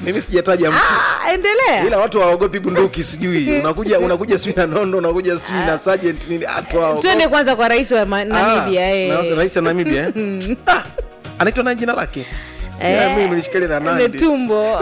mimi sijataja mtu Ah, endelea ila watu hawaogopi bunduki sijui unakuja unakuja sijui na nondo unakuja sijui na sergeant nini watu hawaogopi. twende kwanza kwa rais wa Ma- Ah, namibia eh. na- rais wa namibia eh? Ah, anaitwa nani jina lake Ya, mimi nilishikilia na Nandi. netumbo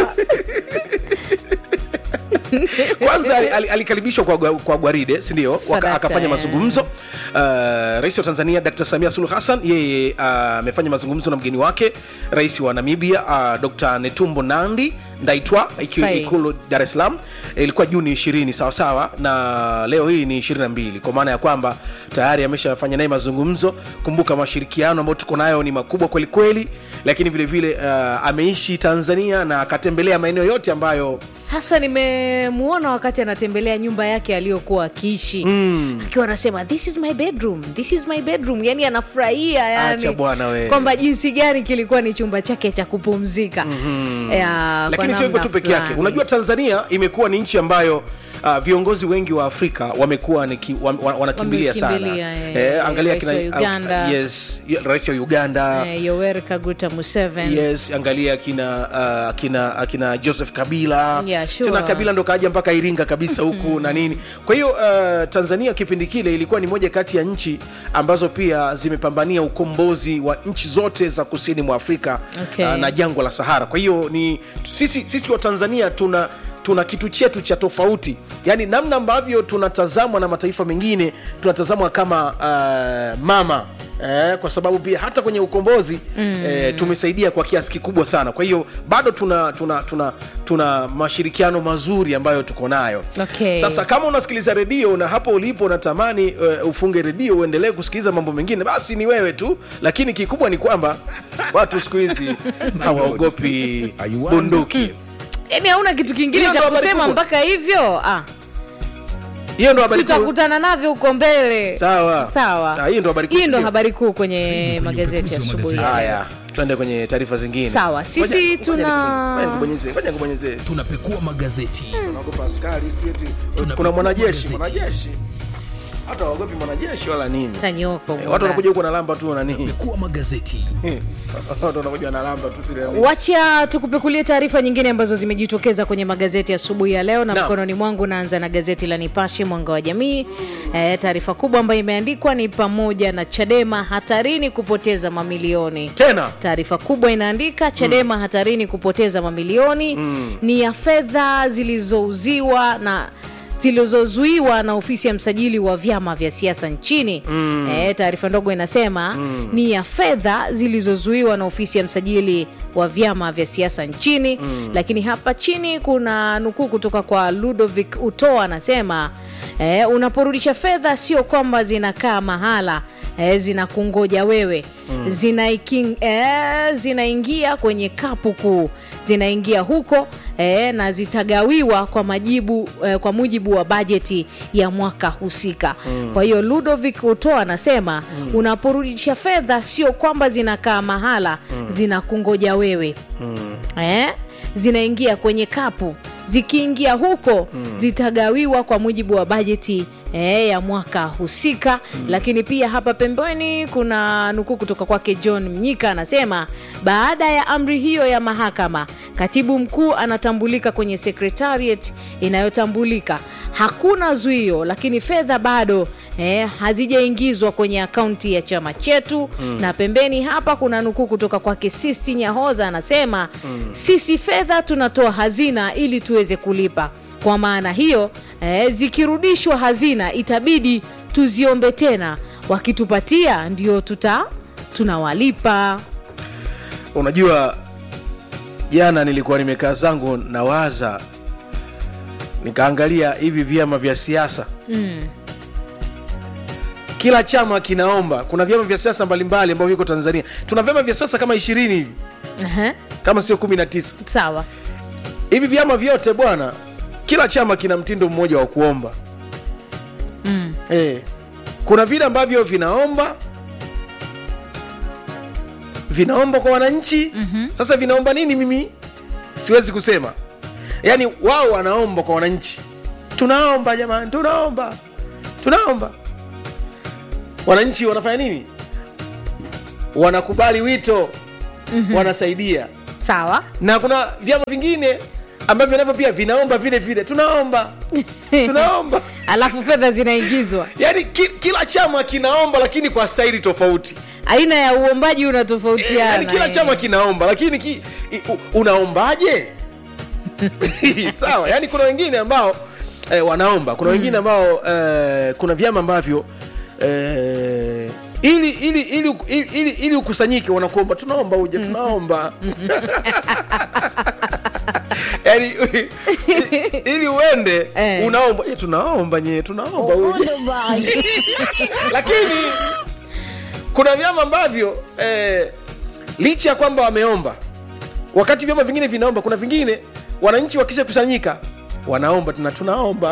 kwanza ali- ali- alikaribishwa kwa, gwa- kwa gwaride sindio Sadaka, akafanya eh. mazungumzo uh, rais wa tanzania dr samia suluhu hassan yeye ah, amefanya mazungumzo na mgeni wake rais wa namibia uh, dr netumbo nandi ndaitwa ikiwa Sahi. ikulu dar es salaam ilikuwa juni 20 sawasawa na leo hii ni 22 kwa maana ya kwamba tayari ameshafanya naye mazungumzo kumbuka mashirikiano ambayo tuko nayo ni makubwa kwelikweli lakini vilevile vile, uh, ameishi tanzania na akatembelea maeneo yote ambayo hasa nimemuona wakati anatembelea nyumba yake aliyokuwa akiishi mm. akiwa anasema this is my bedroom this is my bedroom yani anafurahia Acha yani bwana we. kwamba jinsi gani kilikuwa ni chumba chake cha kupumzika mm-hmm. lakini sio hivyo tu peke yake unajua tanzania imekuwa ni nchi ambayo Uh, viongozi wengi wa afrika wamekuwa ni ki- wa- wa- wanakimbilia sana Wamekimbilia, eh, angalia rais kina, wa Uganda. uh, yes, y- rais wa uganda eh, yoweri kaguta museveni yes angalia akina uh, akina akina joseph kabila Yeah, sure. tena kabila ndo kaja mpaka iringa kabisa huku na nini kwa hiyo uh, tanzania kipindi kile ilikuwa ni moja kati ya nchi ambazo pia zimepambania ukombozi wa nchi zote za kusini mwa afrika Okay. uh, na jangwa la sahara kwa hiyo ni sisi, sisi wa tanzania tuna tuna kitu chetu cha tofauti yaani namna ambavyo tunatazamwa na mataifa mengine tunatazamwa kama uh, mama Eh, kwa sababu pia hata kwenye ukombozi mm. eh, tumesaidia kwa kiasi kikubwa sana kwa hiyo bado tuna tuna tuna tuna mashirikiano mazuri ambayo tuko nayo Okay. sasa kama unasikiliza redio na hapo ulipo unatamani uh, ufunge redio uendelee kusikiliza mambo mengine basi ni wewe tu lakini kikubwa ni kwamba watu siku hizi hawaogopi bunduki yani hauna kitu kingine Hiyo cha ndo habari kusema kubwa. mpaka hivyo ah, hiyo ndo habari kuu tutakutana navyo huko mbele sawa sawa Ah, hiyo ndo habari kuu, hii ndo sindio? habari kuu kwenye magazeti ya asubuhi ya leo. haya tuende kwenye taarifa zingine Sawa, sisi Ngoja- ngoja tuna- nikubonyeze, ngoja nikubonyeze, ngoja nikubonyeze. tunapekua magazeti Unaogopa askari, si eti- Tunapekua kuna mwanajeshi magazeti. mwanajeshi hata waogopi mwanajeshi wala nini Tanyoko Eh, bwana. watu wanakuja huko na lamba tu na nini kuwa magazeti watu wanakuja na lamba tu sile nini. wacha tukupekulie taarifa nyingine ambazo zimejitokeza kwenye magazeti asubuhi ya leo na Naam. mkononi mwangu naanza na gazeti la nipashe mwanga wa jamii e, taarifa kubwa ambayo imeandikwa ni pamoja na chadema hatarini kupoteza mamilioni tena taarifa kubwa inaandika chadema mm. hatarini kupoteza mamilioni mm. ni ya fedha zilizouziwa na zilizozuiwa na ofisi ya msajili wa vyama vya siasa nchini mm. e, taarifa ndogo inasema mm. ni ya fedha zilizozuiwa na ofisi ya msajili wa vyama vya siasa nchini mm. lakini hapa chini kuna nukuu kutoka kwa ludovic utoa anasema e, unaporudisha fedha sio kwamba zinakaa mahala e, zinakungoja wewe mm. zinaiking, e, zinaingia kwenye kapu kuu zinaingia huko e, na zitagawiwa kwa majibu e, kwa mujibu wa bajeti ya mwaka husika mm. kwa hiyo ludovic utoa anasema mm. unaporudisha fedha sio kwamba zinakaa mahala mm. zinakungoja wewe mm. e, zinaingia kwenye kapu zikiingia huko mm. zitagawiwa kwa mujibu wa bajeti E, ya mwaka husika mm. lakini pia hapa pembeni kuna nukuu kutoka kwake john mnyika anasema baada ya amri hiyo ya mahakama katibu mkuu anatambulika kwenye secretariat inayotambulika hakuna zuio lakini fedha bado eh, hazijaingizwa kwenye akaunti ya chama chetu mm. na pembeni hapa kuna nukuu kutoka kwake sisti nyahoza anasema mm. sisi fedha tunatoa hazina ili tuweze kulipa kwa maana hiyo eh, zikirudishwa hazina itabidi tuziombe tena wakitupatia ndio tuta tunawalipa unajua jana nilikuwa nimekaa zangu nawaza nikaangalia hivi vyama vya siasa mm. kila chama kinaomba kuna vyama vya siasa mbalimbali ambavyo viko tanzania tuna vyama vya siasa kama ishirini hivi Aha, kama sio kumi na tisa sawa hivi vyama vyote bwana kila chama kina mtindo mmoja wa kuomba mm. eh, kuna vile ambavyo vinaomba vinaomba kwa wananchi mm-hmm. sasa vinaomba nini mimi siwezi kusema yaani wao wanaomba kwa wananchi tunaomba jamani tunaomba tunaomba wananchi wanafanya nini wanakubali wito mm-hmm. wanasaidia sawa na kuna vyama vingine ambavyo navyo pia vinaomba vile vile tunaomba tunaomba alafu fedha zinaingizwa yaani ki, kila chama kinaomba lakini kwa staili tofauti aina ya uombaji Eh, unatofautiana yaani kila eh. chama kinaomba lakini ki, i, u, unaombaje sawa yaani kuna wengine ambao eh, wanaomba kuna wengine ambao eh, kuna vyama ambavyo eh, ili ili ili ili, ili, ili ukusanyike wanakuomba tunaomba uje tunaomba yaani ili uende Eh. unaomba "Eh, tunaomba nye tunaomba uje lakini kuna vyama ambavyo eh, licha ya kwamba wameomba wakati vyama vingine vinaomba kuna vingine wananchi wakishakusanyika wanaomba tuna tunaomba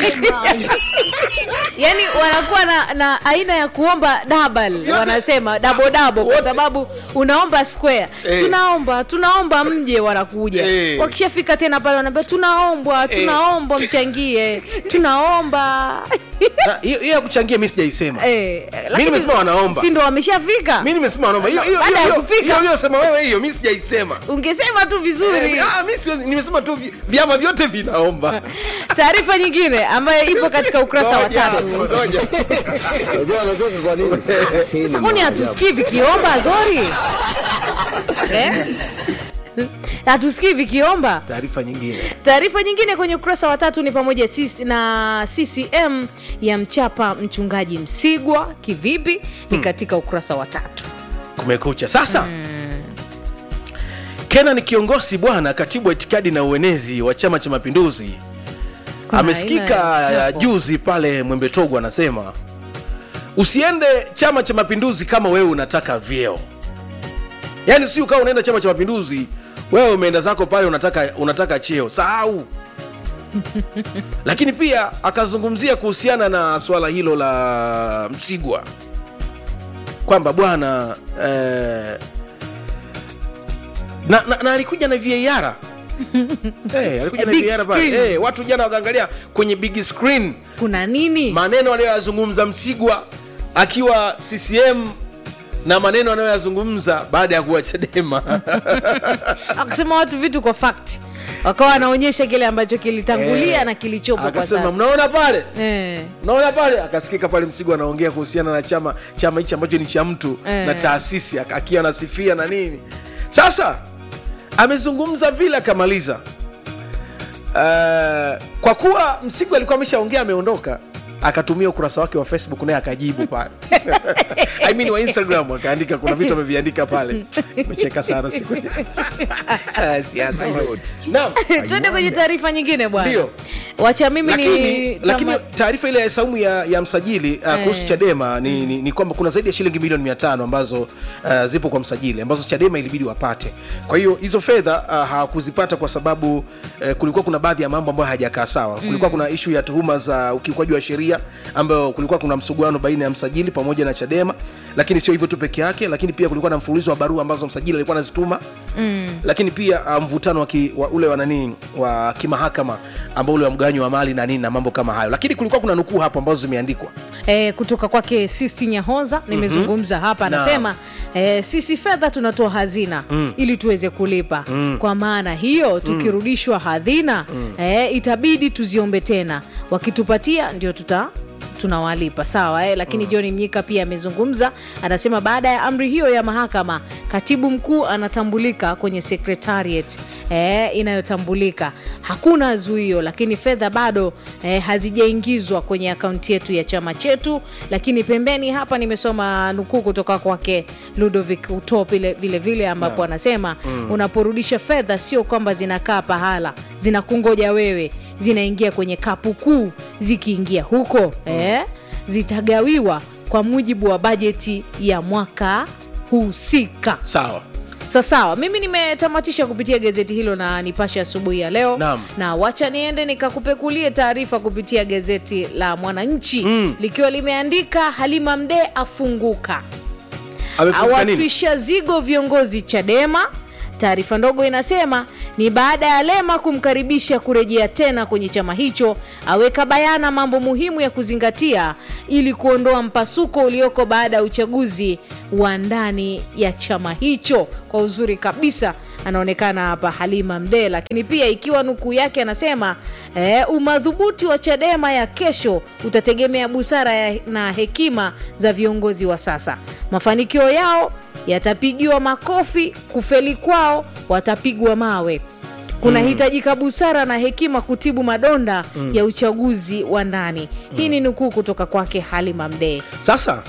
yani wanakuwa na, na aina ya kuomba double Yote- wanasema double double kwa Wote- sababu unaomba square Eh. tunaomba tunaomba mje wanakuja Eh. wakishafika tena pale wanaambia tunaombwa tunaomba mchangie tunaomba Na, hiyo hiyo ya kuchangia mi sijaisema Eh, lakini nimesema wanaomba. si ndo wameshafika mi nimesema wanaomba hiyo hiyo Baada ya hiyo- kufika. hiyo uliyosema wewe hiyo mi sijaisema ungesema tu vizuri Eh, ah, mi siwezi- nimesema tu vi- vyama vyote vinaomba taarifa nyingine ambayo ipo katika ukurasa wa Ngoja, tatu ngoja. Unajua anatoka kwa nini? Hii ni sasa kwani maajabu. hatusikii vikiomba zori eh? hatusikii vikiomba taarifa nyingine taarifa nyingine kwenye ukurasa wa tatu ni pamoja sis- na ccm ya mchapa mchungaji msigwa kivipi ni katika ukurasa wa tatu kumekucha sasa kenan kiongozi bwana katibu wa itikadi na uenezi wa chama cha mapinduzi Kuna amesikika aina ya chapo. juzi pale mwembetogo anasema usiende chama cha mapinduzi kama wewe unataka vyeo yaani si ukawa unaenda chama cha mapinduzi wewe umeenda zako pale unataka unataka cheo sahau lakini pia akazungumzia kuhusiana na swala hilo la msigwa kwamba bwana eh, na, na, na alikuja na VAR hey, alikuja A na big VAR pale screen. hey, watu jana wakaangalia kwenye big screen kuna nini maneno aliyoyazungumza Msigwa akiwa CCM na maneno anayoyazungumza baada ya kuwa Chadema akasema watu vitu kwa fact wakawa wanaonyesha kile ambacho kilitangulia Eh, na kilichopo kwa akasema sasa mnaona pale eh. naona pale akasikika pale Msigwa anaongea kuhusiana na chama chama hichi ambacho ni cha mtu Eh. na taasisi ak- akiwa anasifia na nini sasa amezungumza vile akamaliza uh, kwa kuwa Msigwa alikuwa ameshaongea ameondoka akatumia ukurasa wake wa facebook naye akajibu pale I mean wa instagram akaandika kuna vitu ameviandika pale mecheka sana siku Ah, siasa. Naam. twende kwenye taarifa nyingine bwana Ndio. wacha mimi lakini, ni lakini tama- taarifa ile ya saumu ya, ya msajili uh, kuhusu Eh. chadema ni, ni, ni kwamba kuna zaidi ya shilingi milioni mia tano ambazo uh, zipo kwa msajili ambazo chadema ilibidi wapate kwa hiyo hizo fedha uh, hawakuzipata kwa sababu uh, kulikuwa kuna baadhi ya mambo ambayo hayajakaa sawa kulikuwa kuna ishu ya tuhuma za ukiukwaji wa sheria ambayo kulikuwa kuna msuguano baina ya msajili pamoja na chadema lakini sio hivyo tu peke yake lakini pia kulikuwa na mfululizo wa barua ambazo msajili alikuwa anazituma mm. lakini pia uh, mvutano wa, ki, wa ule wa nani wa kimahakama ambao ule wa mgawanyo wa mali na nini na mambo kama hayo lakini kulikuwa kuna nukuu hapo ambazo zimeandikwa eh, kutoka kwake sisti nyahoza nimezungumza hapa Naam. anasema eh, sisi fedha tunatoa hazina mm. ili tuweze kulipa mm. kwa maana hiyo tukirudishwa hadhina mm. eh, itabidi tuziombe tena wakitupatia ndio tuta tunawalipa sawa eh? lakini mm. john mnyika pia amezungumza anasema baada ya amri hiyo ya mahakama katibu mkuu anatambulika kwenye secretariat eh, inayotambulika hakuna zuio lakini fedha bado eh, hazijaingizwa kwenye akaunti yetu ya chama chetu lakini pembeni hapa nimesoma nukuu kutoka kwake ludovic utop vile vile, vile ambapo anasema mm. unaporudisha fedha sio kwamba zinakaa pahala zinakungoja wewe zinaingia kwenye kapu kuu zikiingia huko mm. eh, zitagawiwa kwa mujibu wa bajeti ya mwaka husika sawa sasawa mimi nimetamatisha kupitia gazeti hilo na nipashe asubuhi ya leo Naam. na wacha niende nikakupekulie taarifa kupitia gazeti la mwananchi Mm. likiwa limeandika halima mdee afunguka amefunguka nini awatwisha zigo viongozi chadema Taarifa ndogo inasema ni baada ya Lema kumkaribisha kurejea tena kwenye chama hicho, aweka bayana mambo muhimu ya kuzingatia ili kuondoa mpasuko ulioko baada ya uchaguzi wa ndani ya chama hicho. Kwa uzuri kabisa anaonekana hapa Halima Mdee, lakini pia ikiwa nukuu yake anasema eh, umadhubuti wa Chadema ya kesho utategemea busara ya, na hekima za viongozi wa sasa. Mafanikio yao yatapigiwa makofi, kufeli kwao watapigwa mawe. Kunahitajika busara na hekima kutibu madonda ya uchaguzi wa ndani. Hii ni nukuu kutoka kwake Halima Mdee. sasa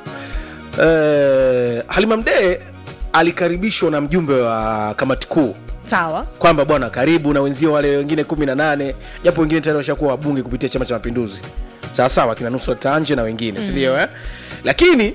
eh, halima mdee alikaribishwa na mjumbe wa kamati kuu Sawa, kwamba bwana karibu na wenzio wale wengine kumi na nane japo wengine tayari washakuwa wabunge kupitia chama cha mapinduzi sawasawa kina nusrat tanje na wengine sindio eh? lakini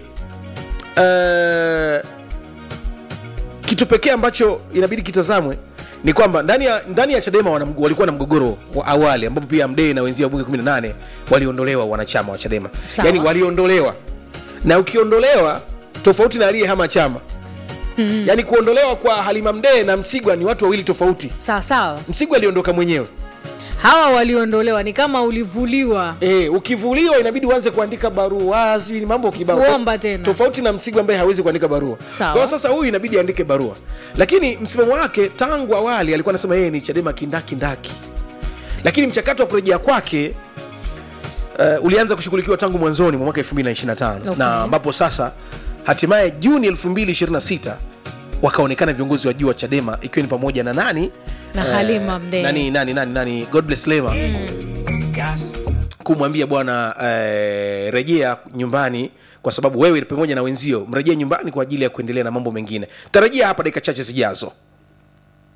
eh, kitu pekee ambacho inabidi kitazamwe ni kwamba ndani ya, ndani ya chadema wana, walikuwa na mgogoro wa awali ambapo pia mdee na wenzia wabunge 18 waliondolewa wanachama wa chadema Sawa. yani waliondolewa na ukiondolewa tofauti na aliyehama chama mm. yani kuondolewa kwa halima mdee na msigwa ni watu wawili tofauti sawa sawa. msigwa aliondoka mwenyewe Hawa waliondolewa ni kama ulivuliwa e, ukivuliwa inabidi uanze kuandika barua sijui ni mambo kibao Kuomba tena. tofauti na msigwa ambaye hawezi kuandika barua Sawa. kwa hiyo sasa huyu inabidi aandike barua lakini msimamo wake tangu awali alikuwa anasema yeye ni chadema kindakindaki lakini mchakato wa kurejea kwake uh, ulianza kushughulikiwa tangu mwanzoni mwa mwaka 2025 Okay. na ambapo sasa hatimaye juni 2026 wakaonekana viongozi wa juu wa chadema ikiwa ni pamoja na nani Na Halima Mdee. nani nani nani nani god bless lema kumwambia bwana eh, rejea nyumbani kwa sababu wewe pamoja na wenzio mrejee nyumbani kwa ajili ya kuendelea na mambo mengine tarajia hapa dakika chache zijazo